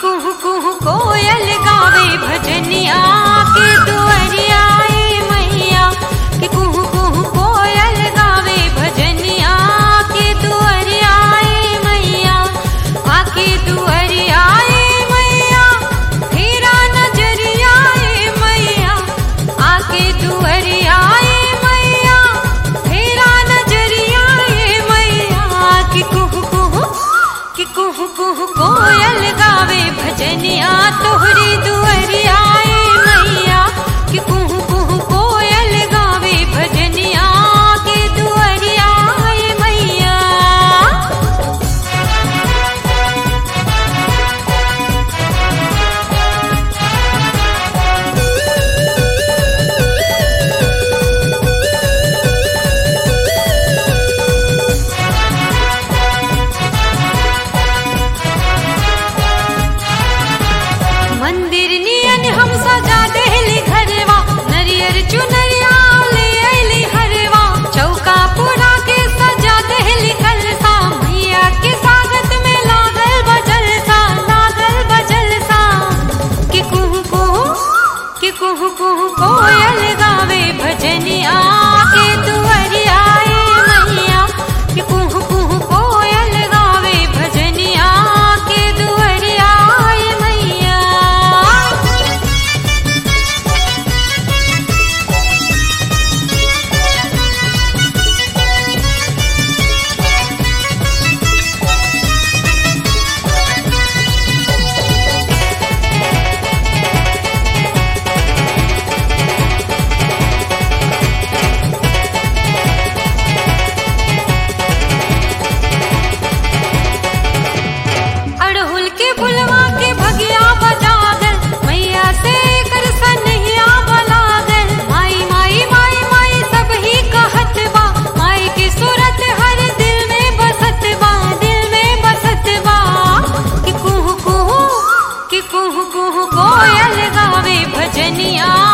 कुहू कुहू कोयल गावे भजनिया के दुअरिया ए मैया कि कुहू कुहू कोयल गावे भजनिया के दुअरिया ए मैया आके दुअरिया ए मैया फेरा नजरिया ए मैया आके दुअरिया ए मैया फेरा नजरिया ए मैया कि कुहू कुहू कि कुहू कुहू कोयल गावे भजनिया तोहरी दुअरिया ए मैया कि कुहू कुहू कोयल गावे भजनिया के दुअरिया ए मैया मंदिर नियन हम सजा देहली घरवा नरियर चुनरिया ले अइली हरवा चौका पूरा के सजा देहली कलसा मैया के स्वागत में लागल बजलसा लागल बजलसा कि कुहू कुहू कि कुहू कुहू कोयल गावे भजनिया के दुअरिया ए मैया कि कुहू कुहू कोयल गावे भजनिया के दुअरिया ए मैया अड़हुल के फुलवा के भगिया बजागल मैया से कर सनहिया बलागल माई माई माई माई सब ही कहत बा माई की सूरत हर दिल में बसत बा दिल में बसत बा कि कुहू कुहू कि कुहू कुहू कोयल गावे भजनिया